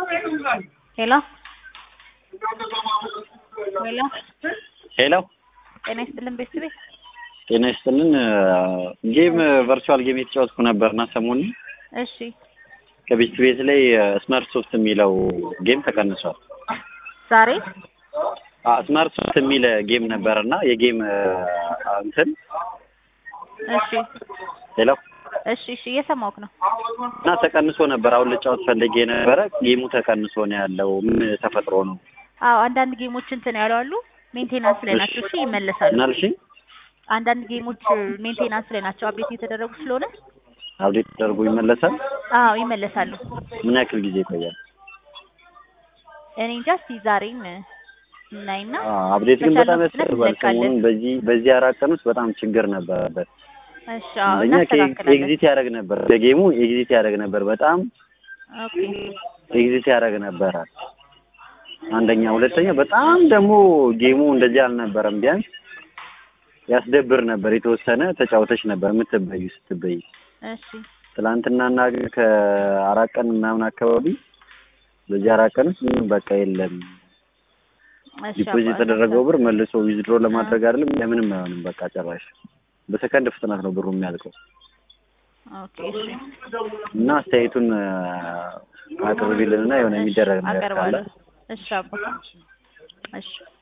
ሄሎ ሄሎ ሄሎ ጤና ይስጥልን ቤተሰቤ። ጤና ይስጥልን። ጌም ቨርቹዋል ጌም የተጫወትኩ ነበርና ሰሞኑን እሺ ከቤት ቤት ላይ ስማርት ሶፍት የሚለው ጌም ተቀንሷል። ዛሬ ስማርት ሶፍት የሚል ጌም ነበርና የጌም እንትን እሺ ሄሎ እሺ እሺ እየሰማሁህ ነው። እና ተቀንሶ ነበር። አሁን ልጫወት ፈልጌ ነበረ። ጌሙ ተቀንሶ ነው ያለው። ምን ተፈጥሮ ነው? አዎ አንዳንድ ጌሞች እንትን ያሉ አሉ ሜንቴናንስ ላይ ናቸው። እሺ ይመለሳሉ። ምን አልሽኝ? አንዳንድ ጌሞች ሜንቴናንስ ላይ ናቸው። አፕዴት የተደረጉ ስለሆነ አብዴት ተደርጎ ይመለሳል። አዎ ይመለሳሉ። ምን ያክል ጊዜ ይቆያል? እኔ እንጃ እስኪ ዛሬም እናይና አብዴት ግን በጣም በቻልነው ፍጥነት ያስፈልጋል። እንለቃለን። ሰሞኑን በዚህ በዚህ አራት ቀን ውስጥ በጣም ችግር ነበረበት። እሺ አዎ አንደኛ እናስተካክላለን። ኤግዚት ያደርግ ነበር፣ በጌሙ ኤግዚት ያደርግ ነበር። በጣም ኦኬ ኤግዚት ያደርግ ነበረ። አንደኛ፣ ሁለተኛ በጣም ደግሞ ጌሙ እንደዚህ አልነበረም። ቢያንስ ያስደብር ነበር። የተወሰነ ተጫውተሽ ነበር የምትበዩ ስትበይ። እሺ ትላንትናና ከአራት ቀን ምናምን አካባቢ በዚህ አራት ቀን ውስጥ ምንም በቃ የለም። እሺ ዲፖዚት አባ- የተደረገው ብር መልሶ ዊዝድሮ ለማድረግ አይደለም ለምንም አይሆንም። በቃ ጨራሽ በሰከንድ ፍጥነት ነው ብሩ የሚያልቀው። ኦኬ እሺ እና አስተያየቱን አቅርቢልንና የሆነ የሚደረግ ነገር ካለ አቀርባለሁ። እሺ አባ እሺ